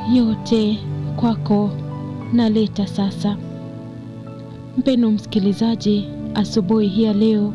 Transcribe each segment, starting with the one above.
yote kwako naleta sasa. Mpendo msikilizaji, asubuhi hii ya leo,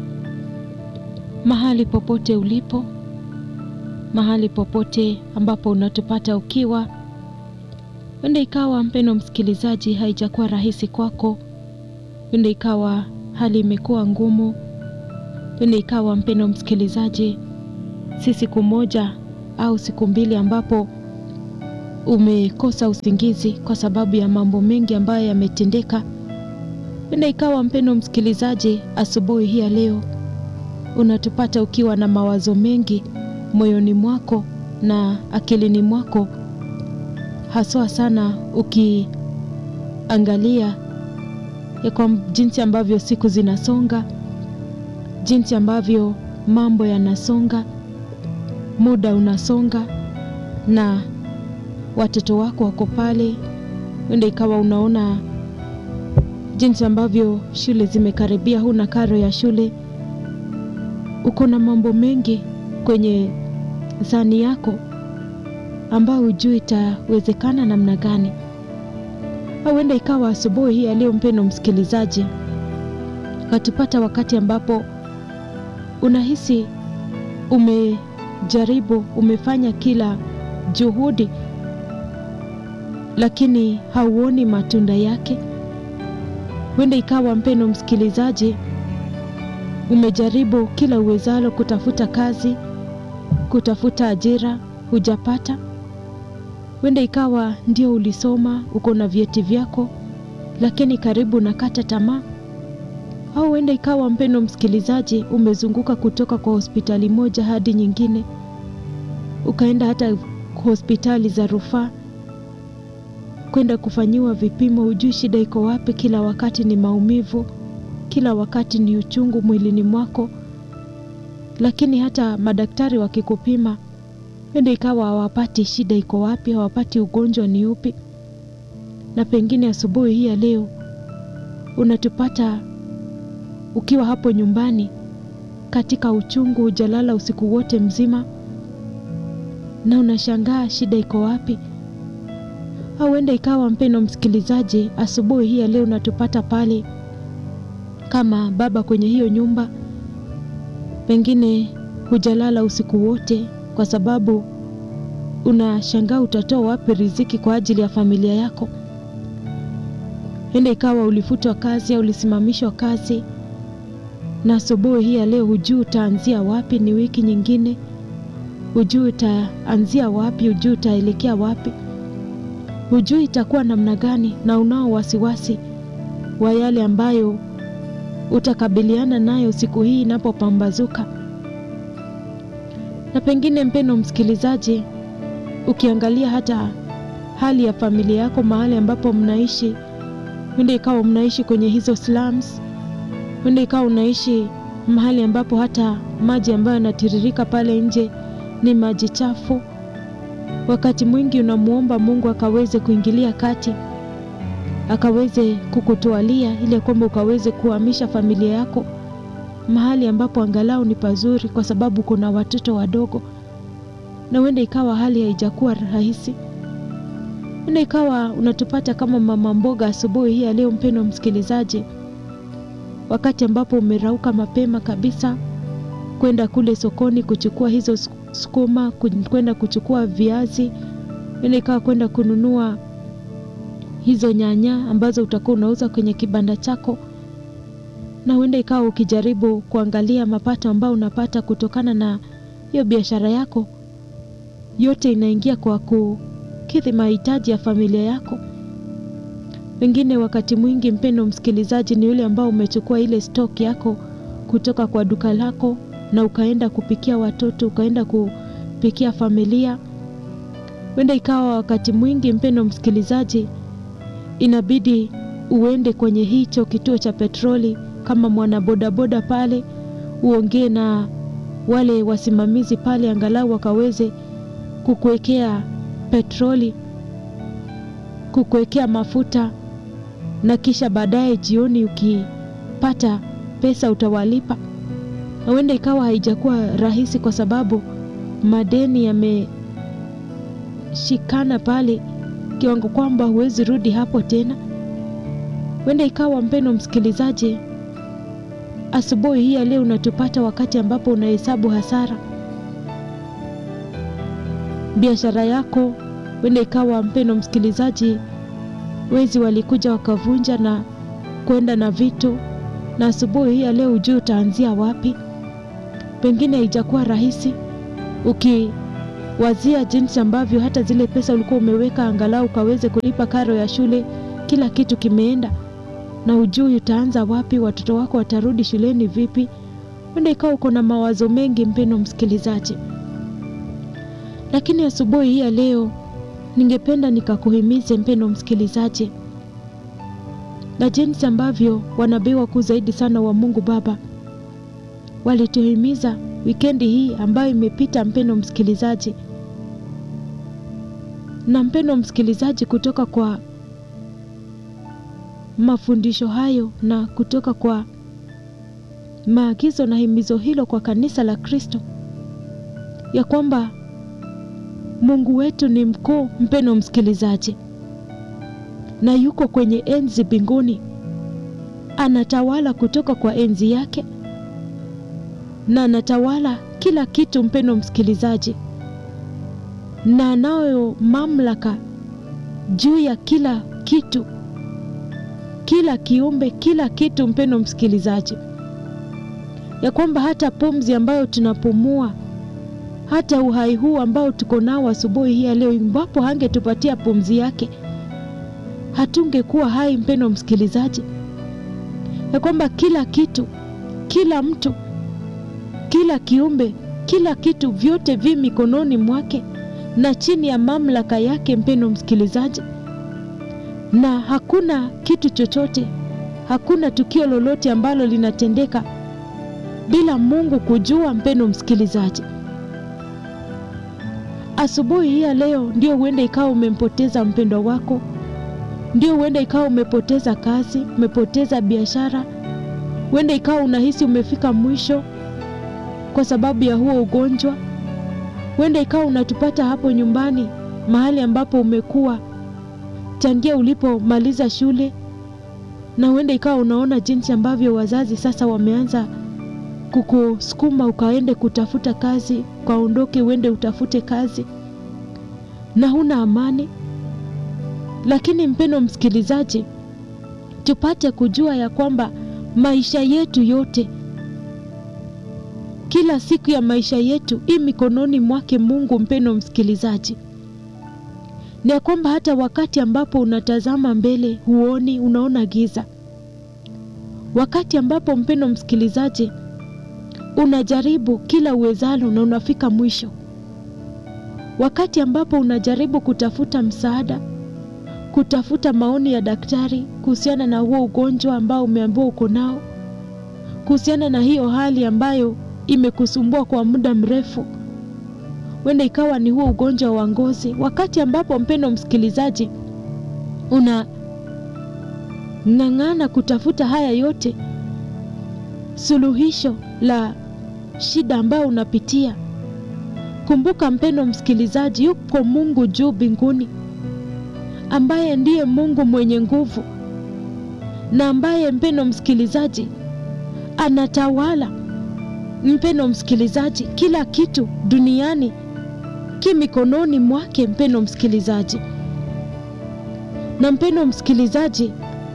mahali popote ulipo, mahali popote ambapo unatupata ukiwa, wenda ikawa mpendo msikilizaji, haijakuwa rahisi kwako, wenda ikawa hali imekuwa ngumu, wenda ikawa mpendo msikilizaji, si siku moja au siku mbili ambapo umekosa usingizi kwa sababu ya mambo mengi ambayo yametendeka. Wenda ikawa mpendo msikilizaji, asubuhi hii ya leo unatupata ukiwa na mawazo mengi moyoni mwako na akilini mwako, haswa sana ukiangalia ya kwa jinsi ambavyo siku zinasonga, jinsi ambavyo mambo yanasonga, muda unasonga na watoto wako wako pale. Wenda ikawa unaona jinsi ambavyo shule zimekaribia, huna karo ya shule, uko na mambo mengi kwenye zani yako ambayo hujui itawezekana namna gani. Au wenda ikawa asubuhi hii aliyo mpendo msikilizaji, watupata wakati ambapo unahisi umejaribu, umefanya kila juhudi lakini hauoni matunda yake. Huenda ikawa mpendo msikilizaji, umejaribu kila uwezalo kutafuta kazi, kutafuta ajira, hujapata. Huenda ikawa ndio ulisoma, uko na vyeti vyako, lakini karibu nakata tamaa. Au huenda ikawa mpendo msikilizaji, umezunguka kutoka kwa hospitali moja hadi nyingine, ukaenda hata hospitali za rufaa kwenda kufanyiwa vipimo, hujui shida iko wapi. Kila wakati ni maumivu, kila wakati ni uchungu mwilini mwako, lakini hata madaktari wakikupima, wenda ikawa hawapati shida iko wapi, hawapati ugonjwa ni upi. Na pengine asubuhi hii ya leo unatupata ukiwa hapo nyumbani katika uchungu, hujalala usiku wote mzima, na unashangaa shida iko wapi au huenda ikawa mpendo msikilizaji, asubuhi hii ya leo unatupata pale kama baba kwenye hiyo nyumba, pengine hujalala usiku wote kwa sababu unashangaa utatoa wapi riziki kwa ajili ya familia yako. Huenda ikawa ulifutwa kazi au ulisimamishwa kazi, na asubuhi hii ya leo hujui utaanzia wapi. Ni wiki nyingine, hujui utaanzia wapi, hujui utaelekea wapi hujui itakuwa namna gani, na unao wasiwasi wa yale ambayo utakabiliana nayo siku hii inapopambazuka. Na pengine mpendo msikilizaji, ukiangalia hata hali ya familia yako, mahali ambapo mnaishi, wende ikawa mnaishi kwenye hizo slums, wende ikawa unaishi mahali ambapo hata maji ambayo yanatiririka pale nje ni maji chafu. Wakati mwingi unamwomba Mungu akaweze kuingilia kati, akaweze kukutwalia ili kwamba ukaweze kuhamisha familia yako mahali ambapo angalau ni pazuri, kwa sababu kuna watoto wadogo, na huenda ikawa hali haijakuwa rahisi. Huenda ikawa unatupata kama mama mboga asubuhi hii leo, mpendo msikilizaji, wakati ambapo umerauka mapema kabisa kwenda kule sokoni kuchukua hizo sukuma kwenda kuchukua viazi, huenda ikawa kwenda kununua hizo nyanya ambazo utakuwa unauza kwenye kibanda chako, na huenda ikawa ukijaribu kuangalia mapato ambayo unapata kutokana na hiyo biashara yako, yote inaingia kwa kukidhi mahitaji ya familia yako. Pengine wakati mwingi, mpendo msikilizaji, ni yule ambao umechukua ile stock yako kutoka kwa duka lako na ukaenda kupikia watoto, ukaenda kupikia familia. Huenda ikawa wakati mwingi, mpendo msikilizaji, inabidi uende kwenye hicho kituo cha petroli kama mwanabodaboda pale, uongee na wale wasimamizi pale, angalau wakaweze kukuwekea petroli, kukuwekea mafuta, na kisha baadaye jioni ukipata pesa utawalipa. Huenda ikawa haijakuwa rahisi kwa sababu madeni umeshikana pale kiwango kwamba huwezi rudi hapo tena. Huenda ikawa mpendo msikilizaji, asubuhi hii ya leo unatupata wakati ambapo unahesabu hasara. Biashara yako huenda ikawa, mpendo msikilizaji, wezi walikuja wakavunja na kwenda na vitu, na asubuhi hii ya leo hujui utaanzia wapi. Pengine haijakuwa rahisi ukiwazia jinsi ambavyo hata zile pesa ulikuwa umeweka angalau ukaweze kulipa karo ya shule, kila kitu kimeenda na hujui utaanza wapi, watoto wako watarudi shuleni vipi. Huenda ikawa uko na mawazo mengi, mpendo msikilizaji, lakini asubuhi hii ya leo ningependa nikakuhimize mpendo msikilizaji, na jinsi ambavyo wanabii wakuu zaidi sana wa Mungu Baba walituhimiza wikendi hii ambayo imepita, mpendo msikilizaji. Na mpendo msikilizaji, kutoka kwa mafundisho hayo na kutoka kwa maagizo na himizo hilo kwa kanisa la Kristo, ya kwamba Mungu wetu ni mkuu, mpendo msikilizaji, na yuko kwenye enzi mbinguni, anatawala kutoka kwa enzi yake na anatawala kila kitu, mpendo msikilizaji, na anayo mamlaka juu ya kila kitu, kila kiumbe, kila kitu, mpendo msikilizaji, ya kwamba hata pumzi ambayo tunapumua, hata uhai huu ambao tuko nao asubuhi hii ya leo, iwapo hangetupatia pumzi yake, hatungekuwa hai, mpendo msikilizaji, ya kwamba kila kitu, kila mtu kila kiumbe, kila kitu, vyote vi mikononi mwake na chini ya mamlaka yake, mpendo msikilizaji, na hakuna kitu chochote, hakuna tukio lolote ambalo linatendeka bila Mungu kujua, mpendo msikilizaji. Asubuhi hii ya leo ndio huenda ikawa umempoteza mpendwa wako, ndio huenda ikawa umepoteza kazi, umepoteza biashara, huenda ikawa unahisi umefika mwisho kwa sababu ya huo ugonjwa. Huenda ikawa unatupata hapo nyumbani, mahali ambapo umekuwa tangia ulipomaliza shule, na huenda ikawa unaona jinsi ambavyo wazazi sasa wameanza kukusukuma ukaende kutafuta kazi, ukaondoke uende utafute kazi, na huna amani. Lakini mpendo msikilizaji, tupate kujua ya kwamba maisha yetu yote kila siku ya maisha yetu i mikononi mwake Mungu. Mpendo msikilizaji, ni ya kwamba hata wakati ambapo unatazama mbele huoni, unaona giza. Wakati ambapo mpendo msikilizaji, unajaribu kila uwezalo na unafika mwisho. Wakati ambapo unajaribu kutafuta msaada, kutafuta maoni ya daktari kuhusiana na huo ugonjwa ambao umeambiwa uko nao, kuhusiana na hiyo hali ambayo imekusumbua kwa muda mrefu, wenda ikawa ni huo ugonjwa wa ngozi. Wakati ambapo mpendo msikilizaji, unang'ang'ana kutafuta haya yote, suluhisho la shida ambayo unapitia, kumbuka mpendo msikilizaji, yuko Mungu juu mbinguni, ambaye ndiye Mungu mwenye nguvu na ambaye mpendo msikilizaji anatawala mpendo msikilizaji, kila kitu duniani ki mikononi mwake, mpendo msikilizaji. Na mpendo msikilizaji,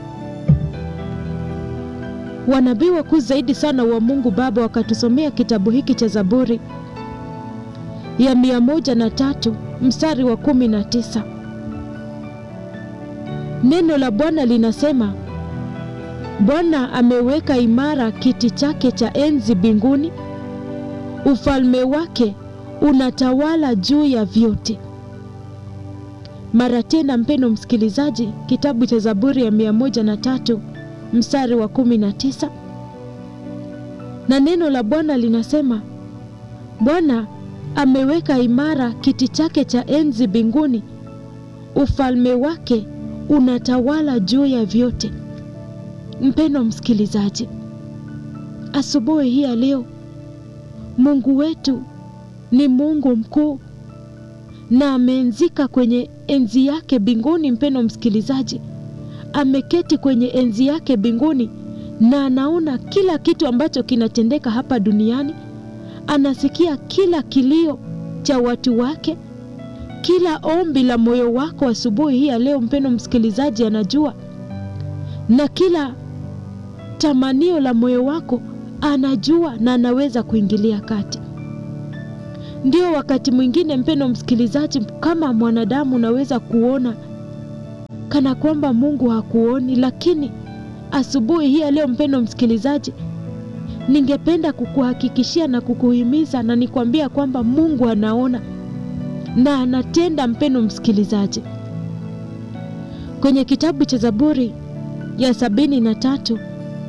wanabii wakuu zaidi sana wa Mungu Baba wakatusomea kitabu hiki cha Zaburi ya mia moja na tatu mstari wa kumi na tisa. Neno la Bwana linasema Bwana ameweka imara kiti chake cha enzi mbinguni, ufalme wake unatawala juu ya vyote. Mara tena, mpendo msikilizaji, kitabu cha Zaburi ya mia moja na tatu mstari wa kumi na tisa, na neno la Bwana linasema Bwana ameweka imara kiti chake cha enzi mbinguni, ufalme wake unatawala juu ya vyote. Mpendo msikilizaji, asubuhi hii ya leo, Mungu wetu ni Mungu mkuu, na ameenzika kwenye enzi yake mbinguni. Mpendo msikilizaji, ameketi kwenye enzi yake mbinguni na anaona kila kitu ambacho kinatendeka hapa duniani, anasikia kila kilio cha watu wake, kila ombi la moyo wako asubuhi hii ya leo, mpendo msikilizaji, anajua na kila tamanio la moyo wako anajua na anaweza kuingilia kati. Ndio wakati mwingine, mpendo msikilizaji, kama mwanadamu unaweza kuona kana kwamba Mungu hakuoni, lakini asubuhi hii ya leo, mpendo msikilizaji, ningependa kukuhakikishia na kukuhimiza na nikwambia kwamba Mungu anaona na anatenda. Mpendo msikilizaji, kwenye kitabu cha Zaburi ya sabini na tatu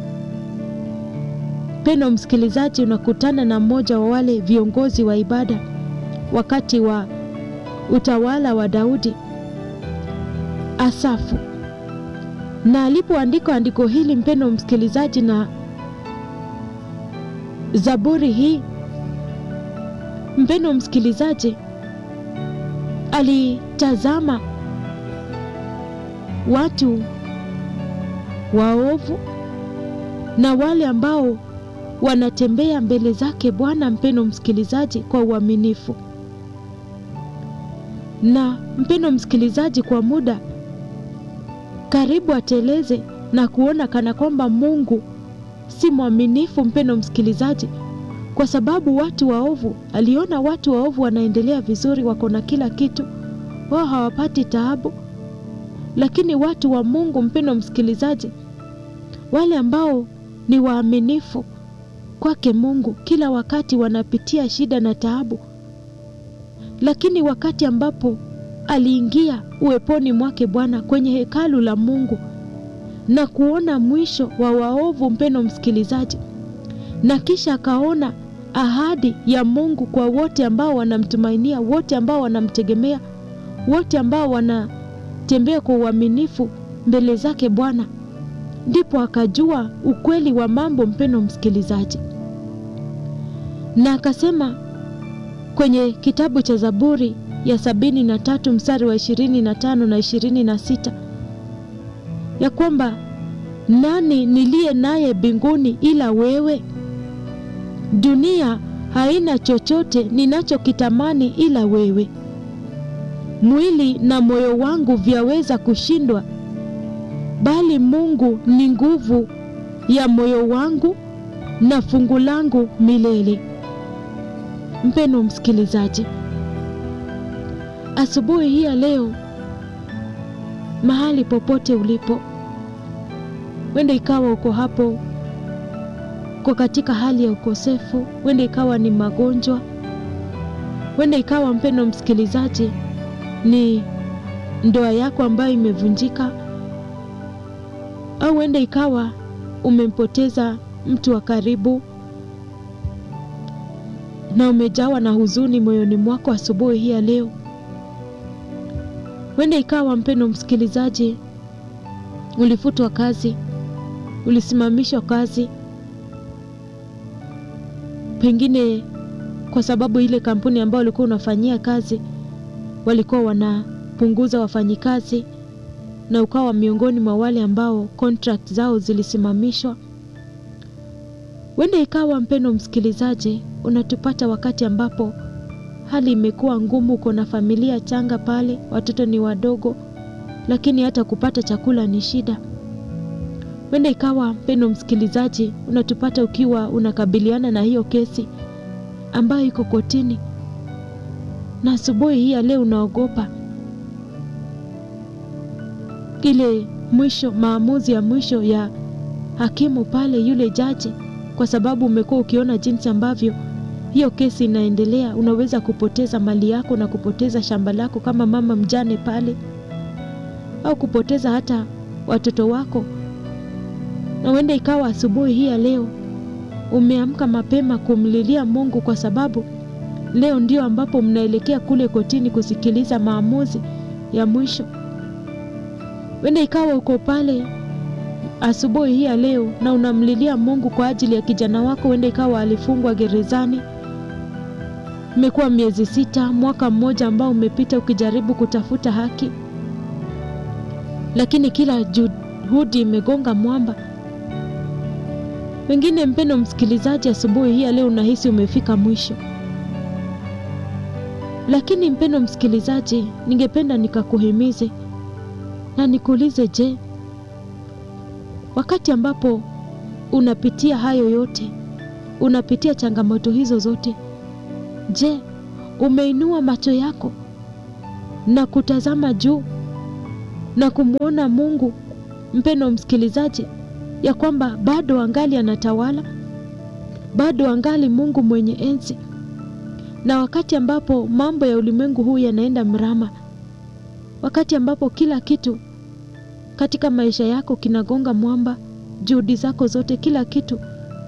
mpendo msikilizaji, unakutana na mmoja wa wale viongozi wa ibada wakati wa utawala wa Daudi, Asafu, na alipoandika andiko hili, mpendo msikilizaji, na Zaburi hii, mpendo msikilizaji, alitazama watu waovu na wale ambao wanatembea mbele zake Bwana, mpendo msikilizaji, kwa uaminifu. Na mpendo msikilizaji, kwa muda karibu ateleze na kuona kana kwamba Mungu si mwaminifu, mpendo msikilizaji, kwa sababu watu waovu, aliona watu waovu wanaendelea vizuri, wako na kila kitu, wao hawapati taabu, lakini watu wa Mungu, mpendo msikilizaji, wale ambao ni waaminifu kwake Mungu kila wakati wanapitia shida na taabu, lakini wakati ambapo aliingia uweponi mwake Bwana kwenye hekalu la Mungu na kuona mwisho wa waovu, mpendo msikilizaji, na kisha akaona ahadi ya Mungu kwa wote ambao wanamtumainia, wote ambao wanamtegemea, wote ambao wanatembea kwa uaminifu mbele zake Bwana ndipo akajua ukweli wa mambo, mpendo msikilizaji, na akasema kwenye kitabu cha Zaburi ya sabini na tatu mstari wa ishirini na tano na ishirini na sita ya kwamba nani niliye naye mbinguni ila wewe? Dunia haina chochote ninachokitamani ila wewe. Mwili na moyo wangu vyaweza kushindwa bali Mungu ni nguvu ya moyo wangu na fungu langu milele. Mpendo msikilizaji, asubuhi hii ya leo, mahali popote ulipo, wenda ikawa uko hapo, uko katika hali ya ukosefu, wenda ikawa ni magonjwa, wenda ikawa mpendo msikilizaji, ni ndoa yako ambayo imevunjika au huenda ikawa umempoteza mtu wa karibu na umejawa na huzuni moyoni mwako asubuhi hii ya leo. Huenda ikawa mpendo msikilizaji, ulifutwa kazi, ulisimamishwa kazi, pengine kwa sababu ile kampuni ambayo ulikuwa unafanyia kazi walikuwa wanapunguza wafanyikazi na ukawa miongoni mwa wale ambao contract zao zilisimamishwa. Wenda ikawa mpendo msikilizaji, unatupata wakati ambapo hali imekuwa ngumu, uko na familia changa pale, watoto ni wadogo, lakini hata kupata chakula ni shida. Wenda ikawa mpendo msikilizaji, unatupata ukiwa unakabiliana na hiyo kesi ambayo iko kotini, na asubuhi hii ya leo unaogopa ile mwisho, maamuzi ya mwisho ya hakimu pale, yule jaji, kwa sababu umekuwa ukiona jinsi ambavyo hiyo kesi inaendelea. Unaweza kupoteza mali yako na kupoteza shamba lako kama mama mjane pale, au kupoteza hata watoto wako. Na huenda ikawa asubuhi hii ya leo umeamka mapema kumlilia Mungu kwa sababu leo ndio ambapo mnaelekea kule kotini kusikiliza maamuzi ya mwisho. Wenda ikawa uko pale asubuhi hii ya leo na unamlilia Mungu kwa ajili ya kijana wako, wenda ikawa alifungwa gerezani, Imekuwa miezi sita, mwaka mmoja ambao umepita ukijaribu kutafuta haki, lakini kila juhudi imegonga mwamba. Wengine, mpendo msikilizaji, asubuhi hii ya leo unahisi umefika mwisho, lakini mpendo msikilizaji, ningependa nikakuhimize na nikuulize, je, wakati ambapo unapitia hayo yote, unapitia changamoto hizo zote, je, umeinua macho yako na kutazama juu na kumwona Mungu, mpendo msikilizaji, ya kwamba bado angali anatawala, bado angali Mungu mwenye enzi, na wakati ambapo mambo ya ulimwengu huu yanaenda mrama, wakati ambapo kila kitu katika maisha yako kinagonga mwamba, juhudi zako zote, kila kitu,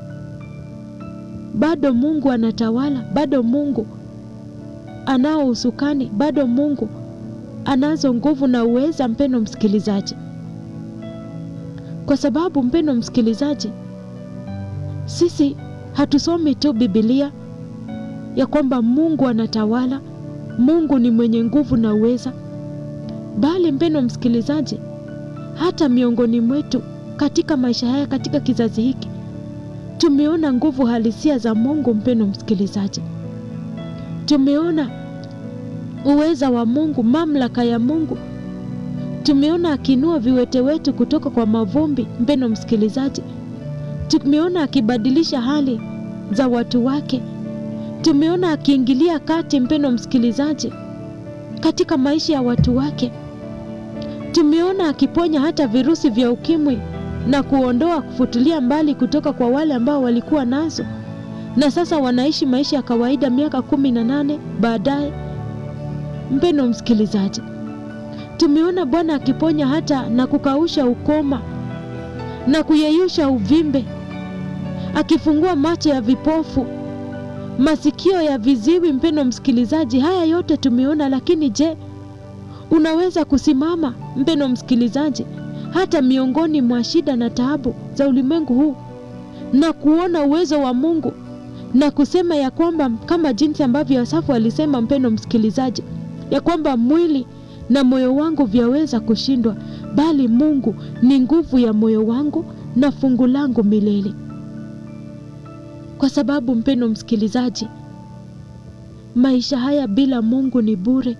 bado Mungu anatawala, bado Mungu anao usukani, bado Mungu anazo nguvu na uweza, mpendo msikilizaji. Kwa sababu mpendo msikilizaji, sisi hatusomi tu Biblia ya kwamba Mungu anatawala, Mungu ni mwenye nguvu na uweza, bali mpendo msikilizaji, hata miongoni mwetu katika maisha haya, katika kizazi hiki, tumeona nguvu halisia za Mungu. Mpendo msikilizaji, tumeona uweza wa Mungu, mamlaka ya Mungu. Tumeona akiinua viwete wetu kutoka kwa mavumbi. Mpendo msikilizaji, tumeona akibadilisha hali za watu wake. Tumeona akiingilia kati, mpendo msikilizaji, katika maisha ya watu wake. Tumeona akiponya hata virusi vya ukimwi na kuondoa, kufutulia mbali kutoka kwa wale ambao walikuwa nazo na sasa wanaishi maisha ya kawaida miaka kumi na nane baadaye. Mpendo msikilizaji, tumeona Bwana akiponya hata na kukausha ukoma na kuyeyusha uvimbe, akifungua macho ya vipofu, masikio ya viziwi. Mpendo msikilizaji, haya yote tumeona, lakini je, unaweza kusimama mpendo msikilizaji, hata miongoni mwa shida na taabu za ulimwengu huu na kuona uwezo wa Mungu na kusema ya kwamba kama jinsi ambavyo Asafu alisema, mpendo msikilizaji, ya kwamba mwili na moyo wangu vyaweza kushindwa, bali Mungu ni nguvu ya moyo wangu na fungu langu milele. Kwa sababu mpendo msikilizaji, maisha haya bila Mungu ni bure.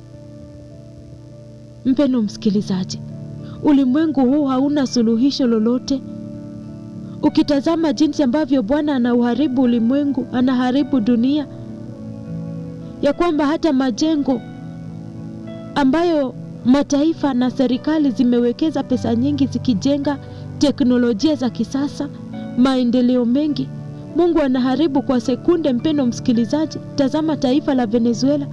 Mpendo msikilizaji, ulimwengu huu hauna suluhisho lolote. Ukitazama jinsi ambavyo Bwana anauharibu ulimwengu, anaharibu dunia, ya kwamba hata majengo ambayo mataifa na serikali zimewekeza pesa nyingi zikijenga teknolojia za kisasa, maendeleo mengi, Mungu anaharibu kwa sekunde. Mpendo msikilizaji, tazama taifa la Venezuela.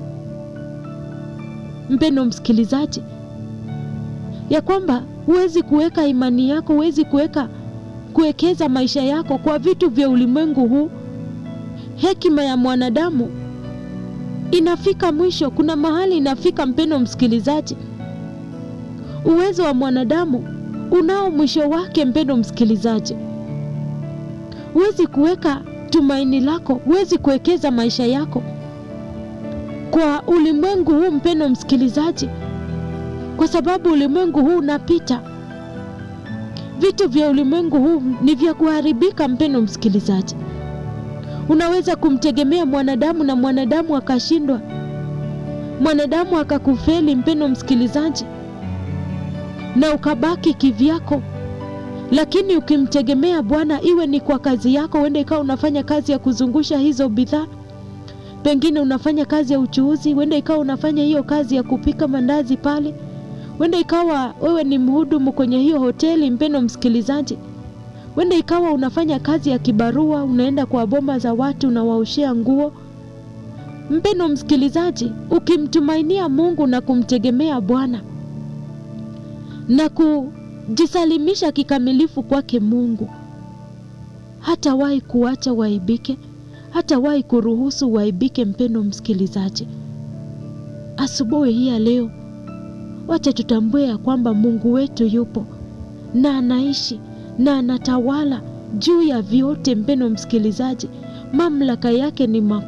Mpendo msikilizaji, ya kwamba huwezi kuweka imani yako, huwezi kuweka kuwekeza maisha yako kwa vitu vya ulimwengu huu. Hekima ya mwanadamu inafika mwisho. Kuna mahali inafika, mpendo msikilizaji, uwezo wa mwanadamu unao mwisho wake. Mpendo msikilizaji, huwezi kuweka tumaini lako, huwezi kuwekeza maisha yako kwa ulimwengu huu, mpendo msikilizaji, kwa sababu ulimwengu huu unapita. Vitu vya ulimwengu huu ni vya kuharibika. Mpendo msikilizaji, unaweza kumtegemea mwanadamu na mwanadamu akashindwa, mwanadamu akakufeli, mpendo msikilizaji, na ukabaki kivyako. Lakini ukimtegemea Bwana, iwe ni kwa kazi yako, uende ikawa unafanya kazi ya kuzungusha hizo bidhaa, pengine unafanya kazi ya uchuuzi, uende ikawa unafanya hiyo kazi ya kupika mandazi pale wenda ikawa wewe ni mhudumu kwenye hiyo hoteli, mpendo msikilizaji. Wenda ikawa unafanya kazi ya kibarua, unaenda kwa boma za watu unawaushia nguo. Mpendo msikilizaji, ukimtumainia Mungu na kumtegemea Bwana na kujisalimisha kikamilifu kwake Mungu, hatawahi kuacha waibike, hatawahi kuruhusu waibike. Mpendo msikilizaji, asubuhi hii ya leo Wacha tutambue ya kwamba Mungu wetu yupo na anaishi na anatawala juu ya vyote. Mpendo msikilizaji, mamlaka yake ni makuu,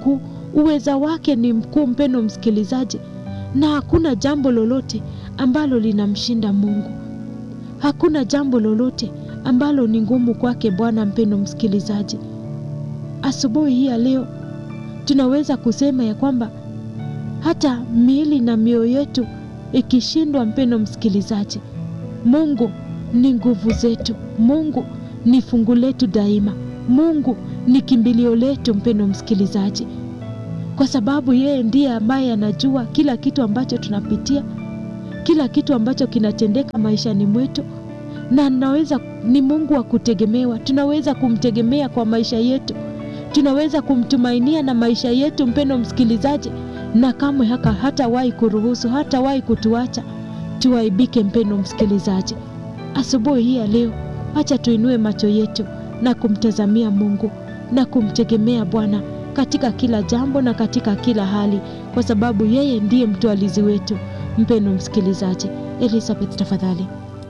Uweza wake ni mkuu, mpendo msikilizaji, na hakuna jambo lolote ambalo linamshinda Mungu. Hakuna jambo lolote ambalo ni ngumu kwake Bwana. Mpendo msikilizaji, asubuhi hii ya leo tunaweza kusema ya kwamba hata miili na mioyo yetu ikishindwa, mpendo msikilizaji, Mungu ni nguvu zetu. Mungu ni fungu letu daima. Mungu ni kimbilio letu, mpendo msikilizaji, kwa sababu yeye ndiye ambaye anajua kila kitu ambacho tunapitia, kila kitu ambacho kinatendeka maishani mwetu, na naweza ni Mungu wa kutegemewa. Tunaweza kumtegemea kwa maisha yetu, tunaweza kumtumainia na maisha yetu, mpendo msikilizaji, na kamwe haka hatawahi kuruhusu, hatawahi kutuacha tuaibike. Mpendo msikilizaji, asubuhi hii ya leo, acha tuinue macho yetu na kumtazamia Mungu na kumtegemea Bwana katika kila jambo na katika kila hali, kwa sababu yeye ndiye mtwalizi wetu. Mpendo msikilizaji, Elizabeth tafadhali.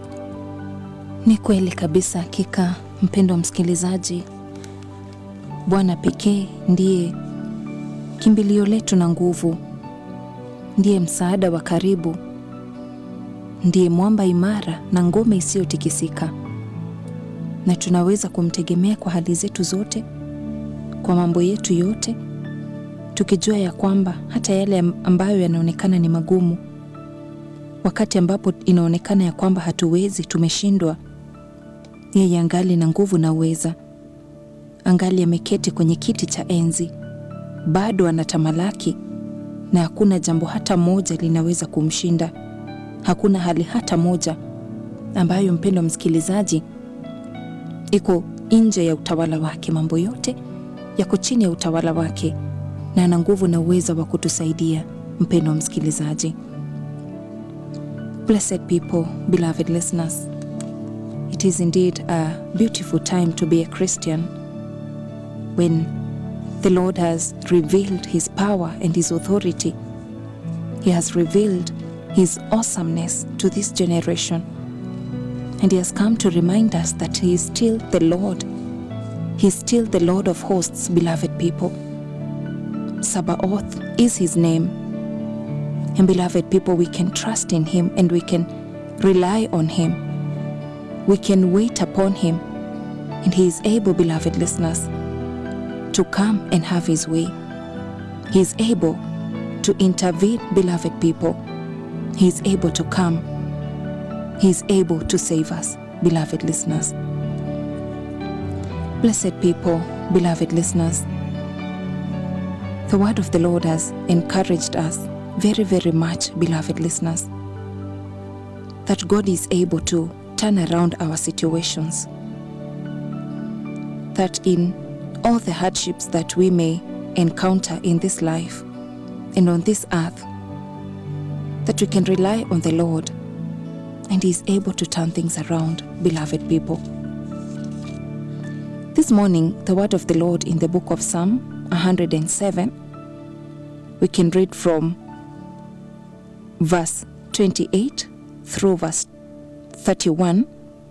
Ni kweli kabisa, hakika mpendo wa msikilizaji, Bwana pekee ndiye kimbilio letu na nguvu, ndiye msaada wa karibu, ndiye mwamba imara na ngome isiyotikisika, na tunaweza kumtegemea kwa hali zetu zote, kwa mambo yetu yote, tukijua ya kwamba hata yale ambayo yanaonekana ni magumu, wakati ambapo inaonekana ya kwamba hatuwezi, tumeshindwa, yeye angali na nguvu na uweza, angali ameketi kwenye kiti cha enzi, bado anatamalaki, na hakuna jambo hata moja linaweza kumshinda. Hakuna hali hata moja ambayo, mpendo msikilizaji, iko nje ya utawala wake. Mambo yote yako chini ya utawala wake, na ana nguvu na uwezo wa kutusaidia. Mpendo msikilizaji, blessed people, beloved listeners, it is indeed a beautiful time to be a Christian when the Lord has revealed his power and his authority. He has revealed his awesomeness to this generation. And he has come to remind us that he is still the Lord. He is still the Lord of hosts, beloved people. Sabaoth is his name. And beloved people, we can trust in him and we can rely on him. We can wait upon him. And he is able, beloved listeners, to come and have his way. He is able to intervene, beloved people. He is able to come. He is able to save us, beloved listeners. Blessed people, beloved listeners, the word of the Lord has encouraged us very, very much, beloved listeners, that God is able to turn around our situations. That in all the hardships that we may encounter in this life and on this earth, that we can rely on the Lord and He is able to turn things around, beloved people. This morning, the word of the Lord in the book of Psalm 107, we can read from verse 28 through verse 31.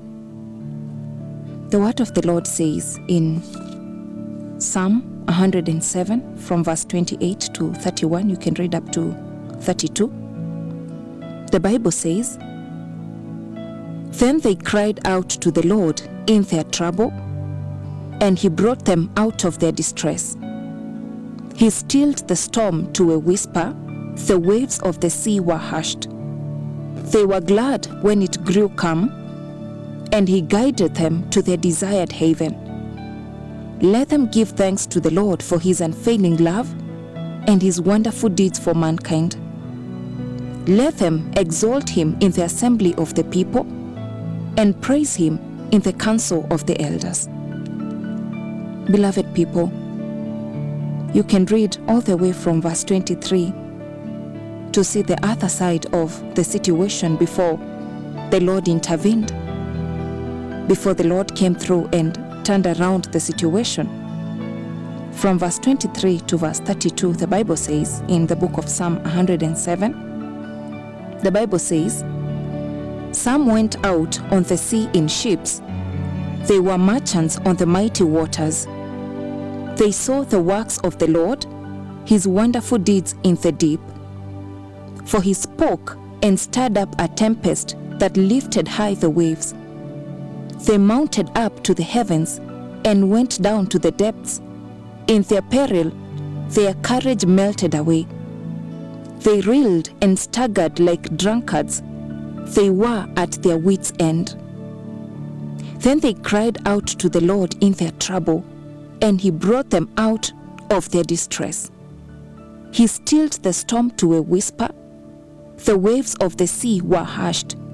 The word of the Lord says in Psalm 107 from verse 28 to 31, you can read up to 32. The Bible says, Then they cried out to the Lord in their trouble, and he brought them out of their distress. He stilled the storm to a whisper, the waves of the sea were hushed. They were glad when it grew calm, and he guided them to their desired haven. Let them give thanks to the Lord for his unfailing love and his wonderful deeds for mankind. Let them exalt him in the assembly of the people and praise him in the council of the elders. Beloved people, you can read all the way from verse 23 to see the other side of the situation before the Lord intervened, before the Lord came through and turned around the situation. From verse 23 to verse 32, the Bible says in the book of Psalm 107, the Bible says, Some went out on the sea in ships, they were merchants on the mighty waters. They saw the works of the Lord, his wonderful deeds in the deep. For he spoke and stirred up a tempest that lifted high the waves. They mounted up to the heavens and went down to the depths. In their peril, their courage melted away. They reeled and staggered like drunkards. They were at their wits' end. Then they cried out to the Lord in their trouble, and he brought them out of their distress. He stilled the storm to a whisper. The waves of the sea were hushed.